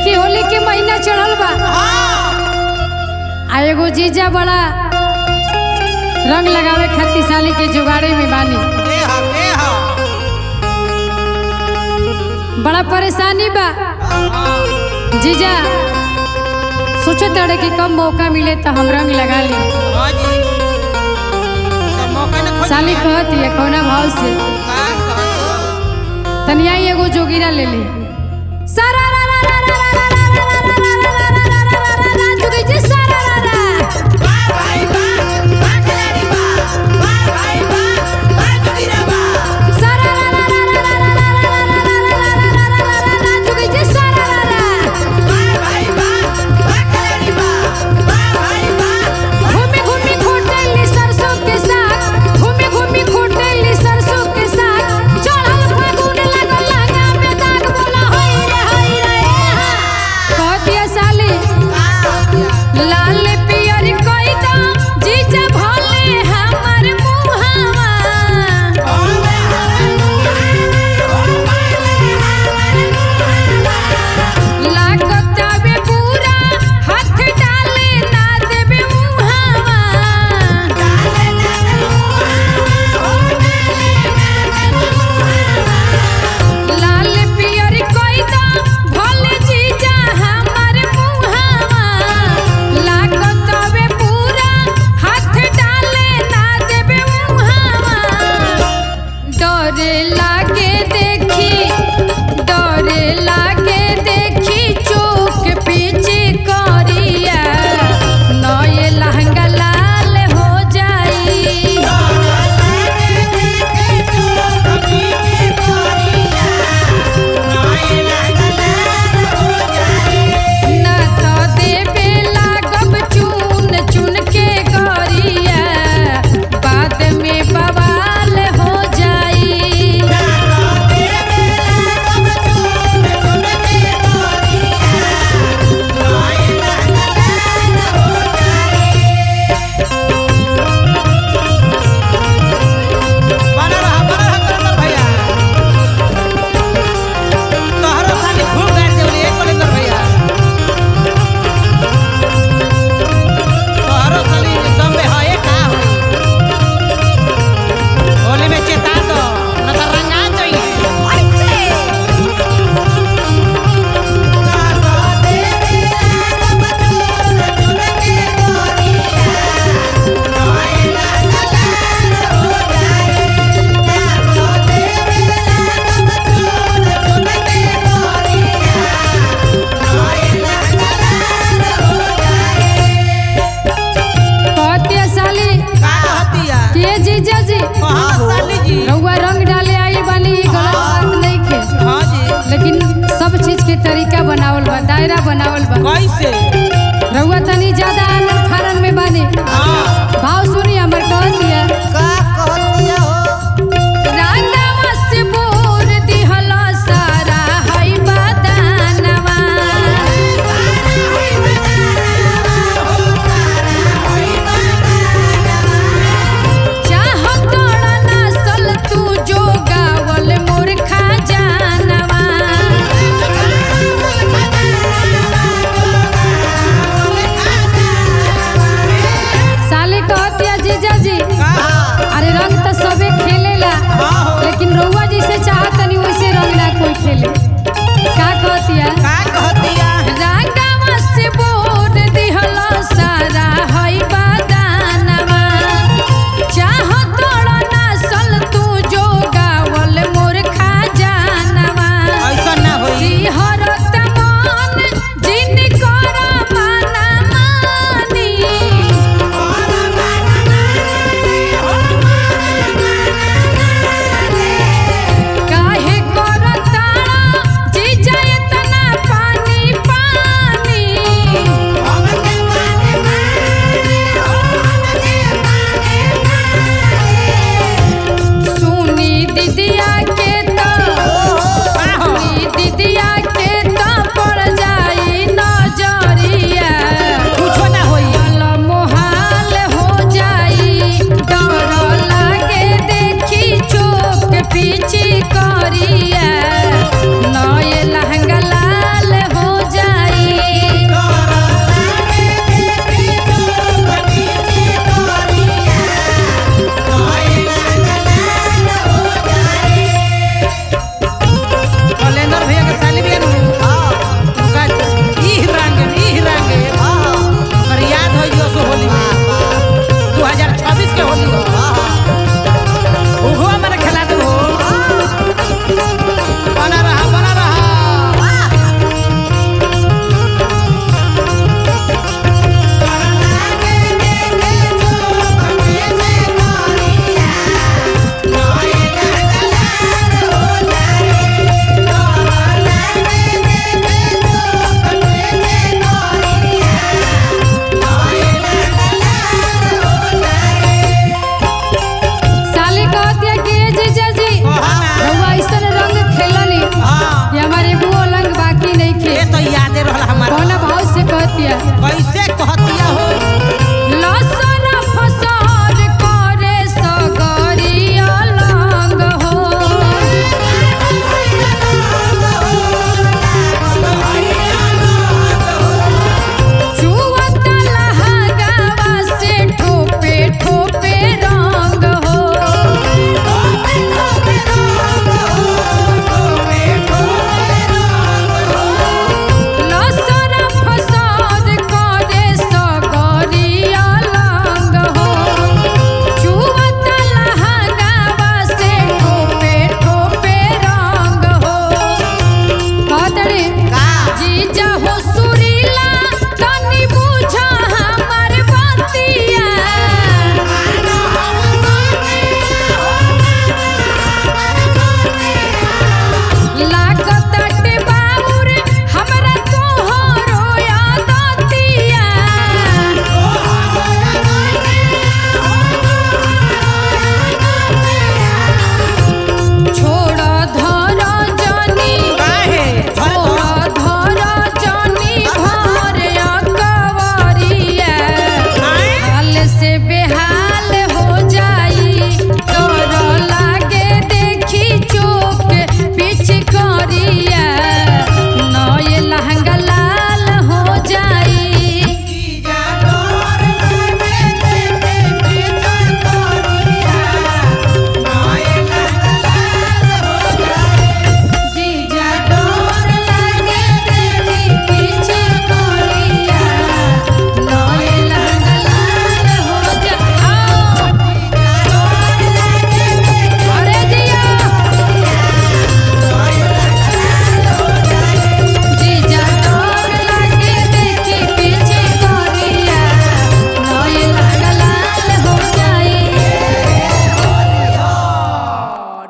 देखी होली के महीना चढ़ल बा आ एगो जीजा बड़ा रंग लगावे खातिर साली के जुगाड़े में बानी बड़ा परेशानी बा जीजा सोचो तड़े कि कम मौका मिले तो हम रंग लगा ली साली कहती है कौना भाव से तनिया ही एगो जोगिरा ले ली सारा रा रा रा रा रा रा रा रा रा रा रा रा रा रा रा रा रा जोगी जी सारा रा रा सारा रा रा रा रा रा रा रा रा रा रा रा रा रा रा रा रा जोगी जी सारा रा रा घूमी घूमी खोटेली सरसों के साग घूमी घूमी खोटेली सरसों के साग चढ़ल फागुन लागल लहंगा में दाग बोला हई रे हई रे हा कहतिया साली लाल पियर कोई दा जीजा भले हमर मुहावा लागतावे पूरा हाथ डाले ना देबे मुहावा लाल पियर कोई दा भले जीजा हमर मुहावा लागतावे पूरा हाथ डाले ना देबे मुहावा डरे लागे देखी डरे लागे देखी चोक पीछे करिया नए लहंगा लाल हो जाई ना तो देबे लागब चुन चुन के गरिया बाद में बवाल हो जाई होली में चेता दो न तो रंगा चाहिए कहतिया साली का कहतिया के जीजा जी कहाँ साली जी रउआ रंग डाले आई बानी ई गलत बात नहीं खे हाँ जी लेकिन सब चीज के तरीका बनावल बा दायरा बनावल बा कैसे रउआ तनी ज्यादा आनंद फारन में बानी हाँ भाव सुनी हमर कहतिया का कहतिया हो रांगावा से बोर दिहला सारा हई बदानवा चाहत नसल तू जो गावल मोर खजानवा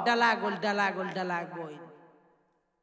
डला गोल डला गोल डला गोल